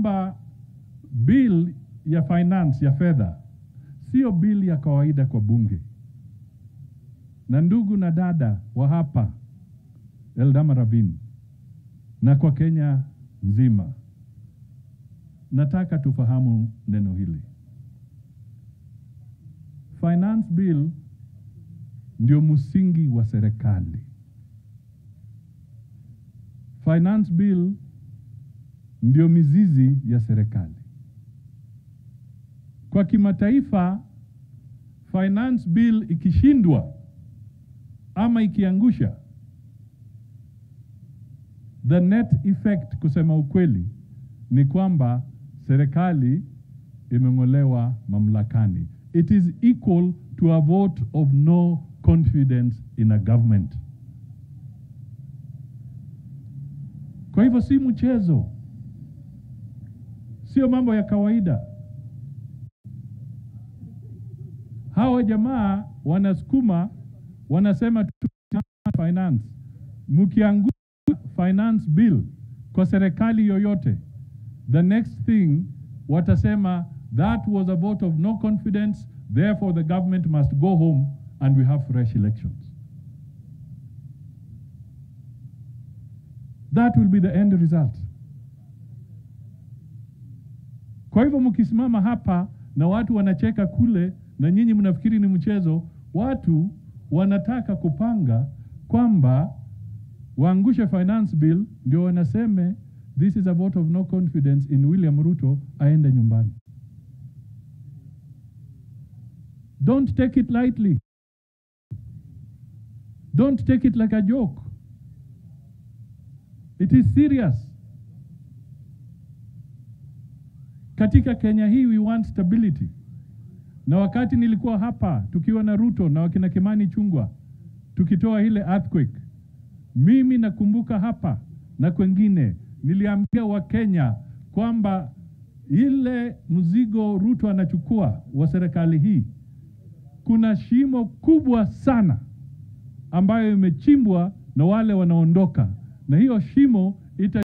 kwamba bill ya finance ya fedha sio bill ya kawaida kwa bunge. Na ndugu na dada wa hapa Eldama Ravine na kwa Kenya nzima, nataka tufahamu neno hili. Finance bill ndio msingi wa serikali. Finance bill ndio mizizi ya serikali. Kwa kimataifa, finance bill ikishindwa ama ikiangusha, the net effect, kusema ukweli, ni kwamba serikali imeng'olewa mamlakani. It is equal to a vote of no confidence in a government. Kwa hivyo si mchezo, sio mambo ya kawaida. Hawa jamaa wanasukuma, wanasema tu finance. Mkiangusha finance bill kwa serikali yoyote, the next thing watasema that was a vote of no confidence, therefore the government must go home and we have fresh elections. That will be the end result. Kwa hivyo mkisimama hapa na watu wanacheka kule na nyinyi mnafikiri ni mchezo, watu wanataka kupanga kwamba waangushe finance bill ndio wanaseme this is a vote of no confidence in William Ruto aende nyumbani. Don't take it lightly. Don't take it like a joke. It is serious. Katika Kenya hii we want stability. Na wakati nilikuwa hapa tukiwa na Ruto na wakina Kimani Chungwa tukitoa ile earthquake, mimi nakumbuka hapa na kwengine niliambia Wakenya kwamba ile mzigo Ruto anachukua wa serikali hii, kuna shimo kubwa sana ambayo imechimbwa na wale wanaondoka, na hiyo shimo ita